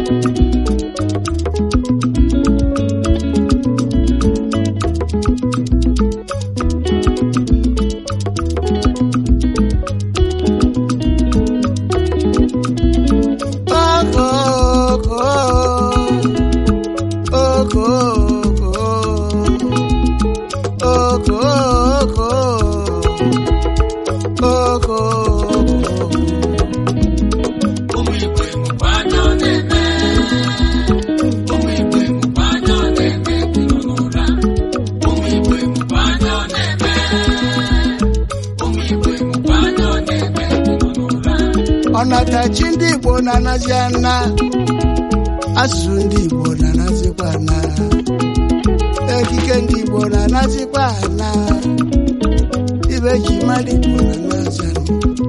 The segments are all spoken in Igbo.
ụmụ igbo enwekwa anya ọ na-eme ụmụ igbo enwekwa anya ọ na-eme dị nọ n'ụra ụmụ igbo enwekwa anya ọ na-eme ụmụ igbo enwekwa anya ọ na-eme dị nọ n'ụra ọnatachi ndị igbo na-anazi ana asụsụ ndị igbo na-anazikwa ana ekike ndị igbo na-anazikwa ana ibe ji mmadụ igbo na-anazi ana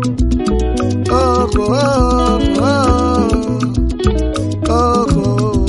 oko oko oko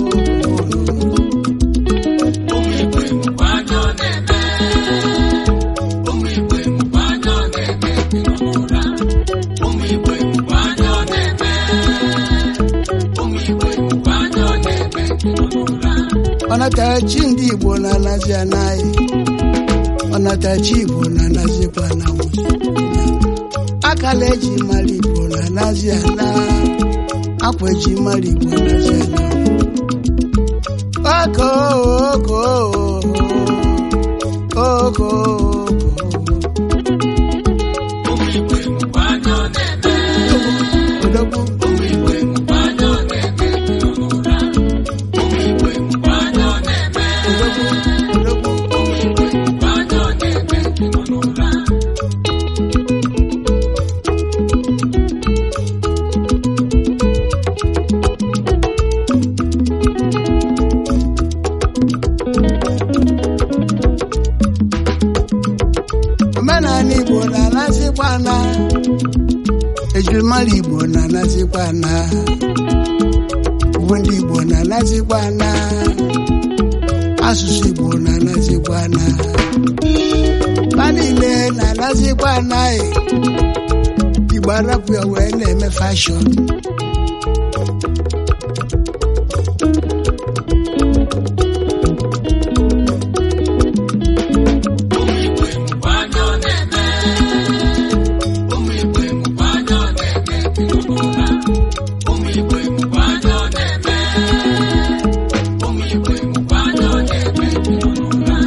ụmụ igbo enwekwa anya ọ na-eme ụmụ igbo enwekwa anya ọ na-eme dị nọ n'ụra ụmụ igbo enwekwa anya ọ na-eme ụmụ igbo enwekwa anya ọ na-eme dị nọ n'ụra ọnatachi ndị igbo na-anazi anaghị ọnatachi igbo na-anazikwa na nwụzi akala eji mara igbo na-anazi ana akwa eji mara igbo na-anazi ana oko oko oko ụmụ igbo enwekwa anya ọ na-eme odogwu ụmụ igbo enwekwa anya ọ na-eme dị nọ n'ụra ụmụ igbo enwekwa anya ọ na-eme odogwu odogwu ụmụ igbo enwekwa anya ọ na-eme dị nọ n'ụra omenala igbo na-anazikwa ana ejirimara igbo na-anazikwa ana uwe ndị igbo na-anazikwa ana asụsụ igbo na-anazikwa ana ha niile na-anazikwa ana e. igbo arapụ ya wee na-eme fashọn ụmụ igbo enwekwa anya ọ na-eme ụmụ igbo enwekwa anya ọ na-eme dị nọ n'ụra ụmụ igbo enwekwa anya ọ na-eme ụmụ igbo enwekwa anya ọ na-eme dị nọ n'ụra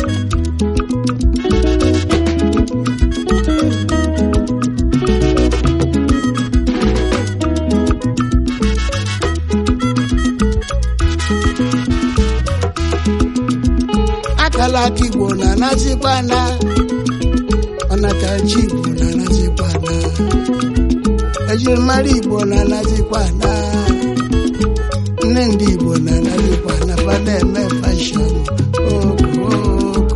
akala aka igbo na-anazikwa ana ọnatachi igbo na-anazikwa ana ejirimara igbo na-anazikwa ana nne ndị igbo na-anazikwa ana fa na-eme fashọn oko oko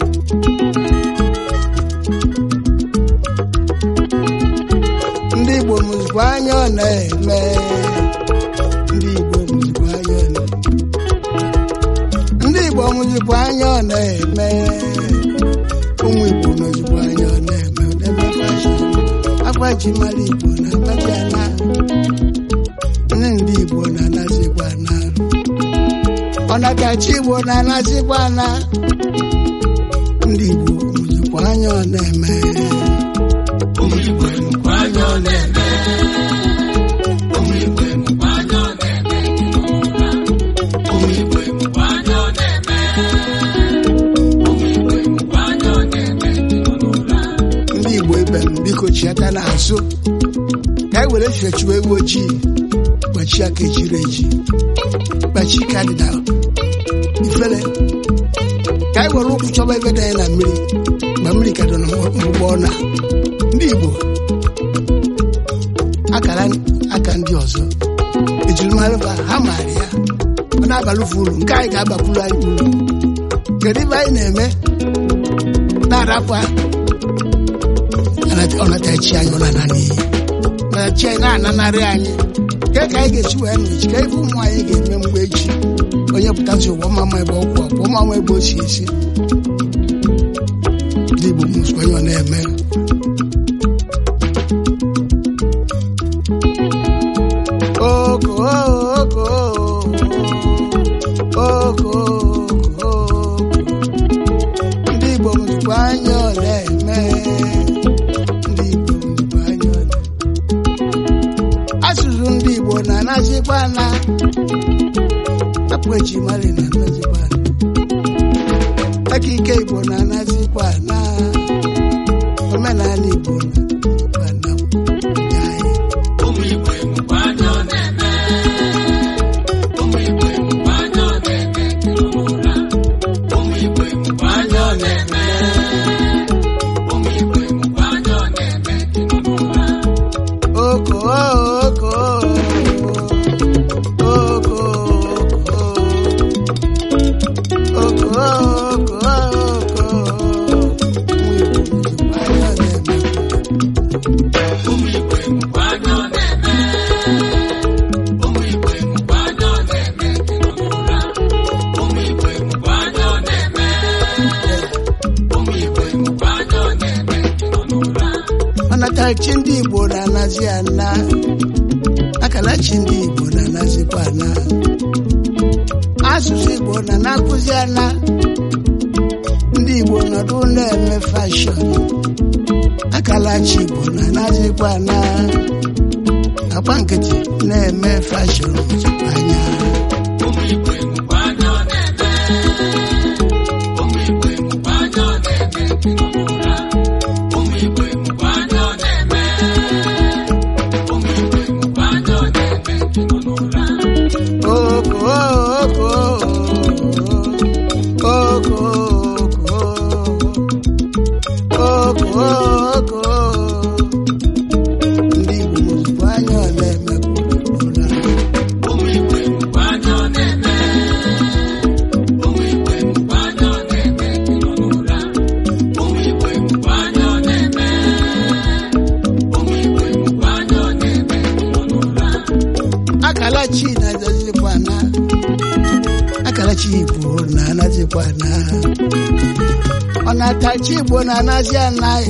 ndị igbo mụzikwa anya ọ na-eme ndị igbo mụzikwa anya ọ na-eme ndị igbo mụzikwa anya ọ na-eme ụmụ igbo nọzikwa anya ọ na-eme na-eme fashọn akwa ji mara igbo na akpaji ana nne ndị igbo na-anazikwa na ọnatachi igbo na-anazikwa na ndị igbo mụzikwa anya ọ na-eme ụmụ igbo enwekwa anya ọ na-eme ụmụ igbo enwekwa anya ọ na-eme dị nọ n'ụra ụmụ igbo enwekwa anya ọ na-eme ụmụ igbo enwekwa anya ọ na-eme dị nọ n'ụra ndị igbo ibe m biko chiata n'azụ ka anyị were fechuo ewu ojii kpachi aka ejiri eji kpachi ka dị na ifere ka anyị were ụkwụ chọba ebe dị anyị na mmiri mgbe mmiri ka dị na mgbụgbọ na ndị igbo akara aka ndị ọzọ ejirimara ba ha maara ya ọ na-abalụfu uru nke anyị ga-abakwuru anyị uru kedu ibe anyị na-eme na-arapụ ọnatachi anyị ọ na-ana n'iyi ọnatachi anyị na-ananarị anyị ke ka anyị ga-esi wee nọ echi ka ife ụmụ anyị ga-eme mgbe echi onye pụtasị ụwa mama ebe ọkwụ ọkwụ mama ebe o si esi ndị Igbo mụsụ onye ọ na-eme oko oko ebe ji mali na anazikwa aka ike igbo na anazikwa na omenala igbo na na anyị ụmụ igbo enwekwa anya ọ na-eme ụmụ igbo enwekwa anya ọ na-eme n'ụra ụmụ igbo enwekwa anya ọ na-eme ụmụ igbo enwekwa anya ọ na-eme n'ụra oko oko oko oko oko ụmụ igbo enwekwa anya ọ na-eme ụmụ igbo enwekwa anya ọ na-eme n'ụra ụmụ igbo enwekwa anya ọ na-eme ụmụ igbo enwekwa anya ọ na-eme n'ụra ọnatachi ndị igbo na-anazi ana akalachi ndị igbo na-anazikwa ana asụsụ igbo na na-akụzi ana ndị igbo nọdụ na-eme fashọn akalachi igbo na-anazikwa ana agba nkịtị na-eme fashọn anya ụmụ igbo enwekwa anya ọ na-eme ụmụ igbo enwekwa anya ọ na-eme n'ụra ụmụ igbo enwekwa anya ọ na-eme ụmụ igbo enwekwa anya ọ na-eme n'ụra oko oko oko oko oko ndị igbo ozugbo anya ọ na-emepụta ụmụ igbo enwekwa anya ọ na-eme ụmụ igbo enwekwa anya ọ na-eme n'ụra ụmụ igbo enwekwa anya ọ na-eme ụmụ igbo enwekwa anya ọ na-eme n'ụra akalachi na-azazikwa na akalachi igbo na-anazikwa na ọ na-atachi igbo na-anazi anaghị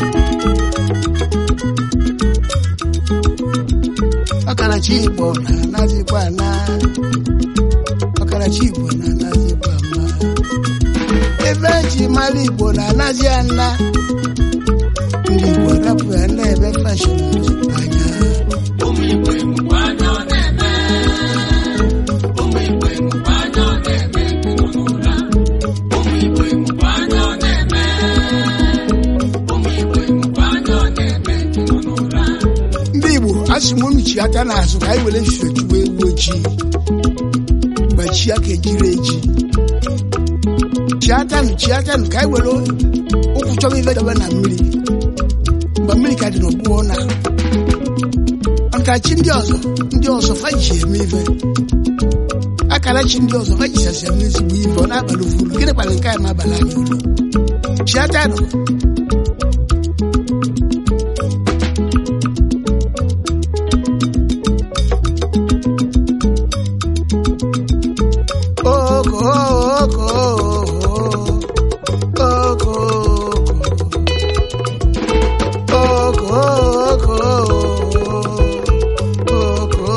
ọkarachi igbo na-anazikwa na ọkarachi igbo na-anazikwa ma ebe eji mara igbo na-anazi ana ndị igbo rapụ ya na-ebe fashọn anya ụmụ igbo enwekwa anya ọ na-eme ụmụ igbo enwekwa anya ọ na-eme n'ụra ụmụ igbo enwekwa anya ọ na-eme ụmụ igbo enwekwa anya ọ na-eme n'ụra ndị igbo asị m unu chi aka n'azụ ka anyị were fie chụwa ewu ojii gbachie aka ejiri eji chiatanụ chiatanụ ka anyị were ụkwụ chọba ife debe na mmiri mgbe mmiri ka dị n'ọgbụọ na ọntachi ndị ọzọ ndị ọzọ faji eme ife akara chi ndị ọzọ fajisasi eme ezigbo ife ọ na-abalị ufuru gịnị kpara nke a ma abalị anyị ụlọ chiatanụ oko oko oko oko oko oko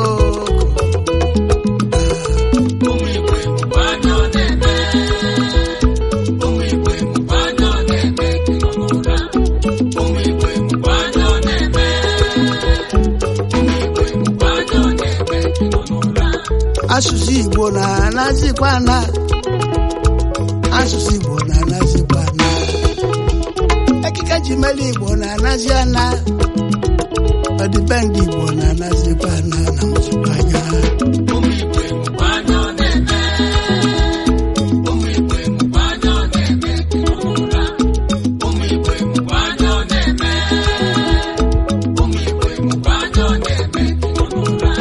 ụmụ igbo enwekwa anya ọ na-eme ụmụ igbo enwekwa anya ọ na-eme n'ụra ụmụ igbo enwekwa anya ọ na-eme ụmụ igbo enwekwa anya ọ na-eme n'ụra asụsụ igbo na-anazikwa na asụsụ igbo na-anazikwa na ekike ji mere igbo na-anazi ana ọdịbendị igbo na-anazikwa na na mụzikwa anya ụmụ igbo enwekwa anya ọ na-eme ụmụ igbo enwekwa anya ọ na-eme n'ụra ụmụ igbo enwekwa anya ọ na-eme ụmụ igbo enwekwa anya ọ na-eme n'ụra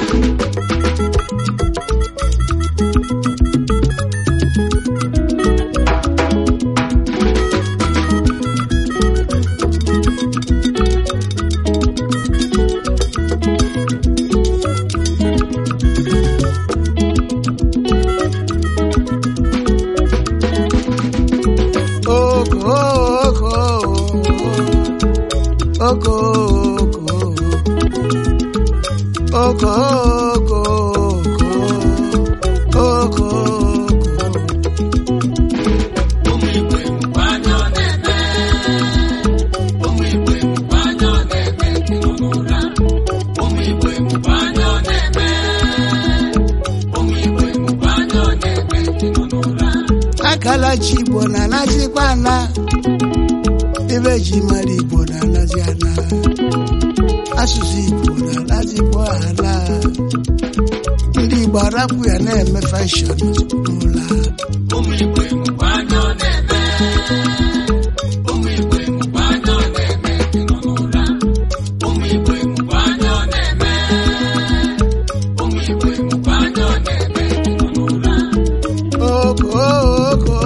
kalachi igbo na-anazikwa ana ibe ji mara igbo na-anazi ana asụsụ igbo na-anazikwa ala ndị igbo arapụ ya na-eme fashọn n'ụlọ ụmụ igbo mụkwa anya ọ na-eme ụmụ igbo mụkwa anya ọ na-eme dị nọ n'ụra ụmụ igbo mụkwa anya ọ na-eme ụmụ igbo mụkwa anya ọ na-eme dị nọ n'ụra oko oko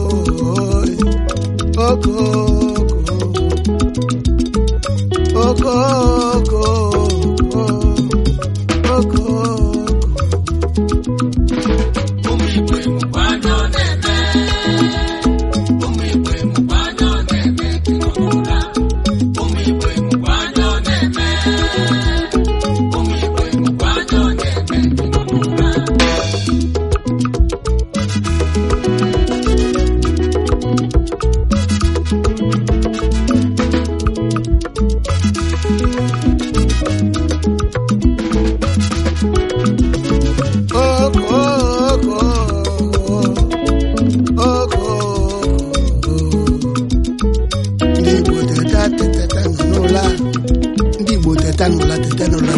oko oko oko oko ụmụ igbo mụkwa anya ọ na-eme ụmụ igbo mụkwa anya ọ na-eme dị nọ n'ụra ụmụ igbo mụkwa anya ọ na-eme ụmụ igbo mụkwa anya ọ na-eme dị nọ n'ụra oko oko ndị Igbo teta teta nọ n'ụlọ a. ndị Igbo teta n'ụlọ teta n'ụlọ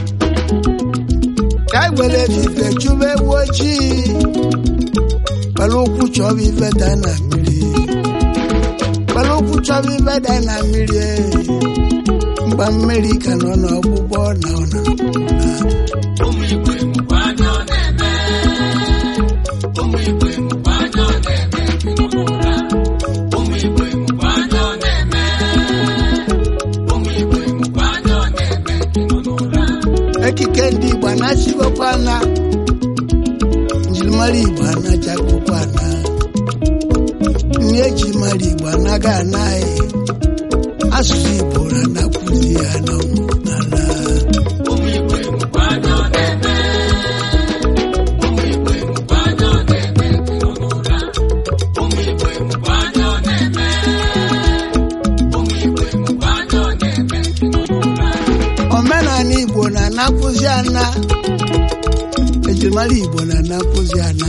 ka anyị were efife chụba ewu ojii kpara ụkwụ chọba ife daa na mmiri kpara ụkwụ chọba ife daa na mmiri mgba mmiri ka nọ n'ọgbụgbọ na ọna ụmụ igbo mụkwa anya ọ na-eme ụmụ igbo mụkwa anya ọ na-eme dị nọ n'ụra ụmụ igbo mụkwa anya ọ na-eme ụmụ igbo mụkwa anya ọ na-eme dị nọ n'ụra ekike ndị Igbo anachigokwa na njirimara Igbo anachagokwa na nri eji mara Igbo anaghị anaghị asụsụ Igbo na-anakwuzi ya n'ala ụmụ igbo mụkwa anya ọ na-eme ụmụ igbo mụkwa anya ọ na-eme dị nọ n'ụra ụmụ igbo mụkwa anya ọ na-eme ụmụ igbo mụkwa anya ọ na-eme dị nọ n'ụra omenala Igbo na-anakwuzi ana ejirimara Igbo na-anakwuzi ana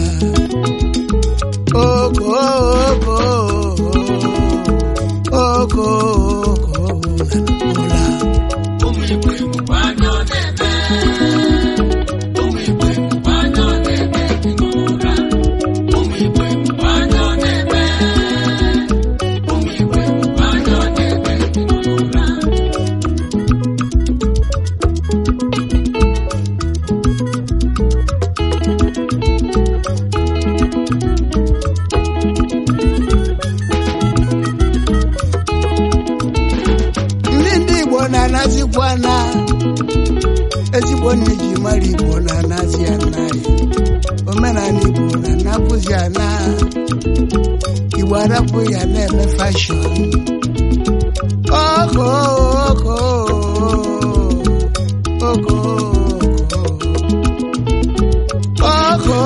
oko oko oko oko na ụmụ igbo mụkwa anya ọ na-eme ụmụ igbo mụkwa anya ọ na-eme dị nọ n'ụra ụmụ igbo mụkwa anya ọ na-eme ụmụ igbo mụkwa anya ọ na-eme dị nọ n'ụra ndị ndị Igbo na-anazikwa na ezigbo nne ji mara Igbo na-anazi anaghị omenala Igbo na-anapụzi ana Igbo arapụ ya na-eme fashọn oko oko oko oko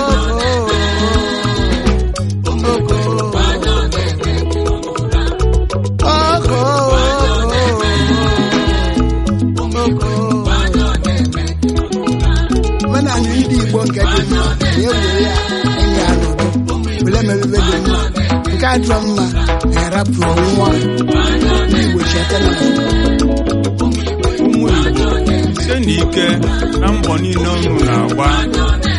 ụmụ igbo mụkwa anya ọ na-eme dị nọ n'ụra oko ụmụ igbo mụkwa anya ọ na-eme dị nọ n'ụra omenala ndị Igbo nke dị mma na-ewere ya enyi ya n'ụdọ were mebebe dị mma nke adịrọ mma na-arapụ nwa ndị Igbo cheta na ụmụ Igbo site n'ike na mbọ niile unu na-agba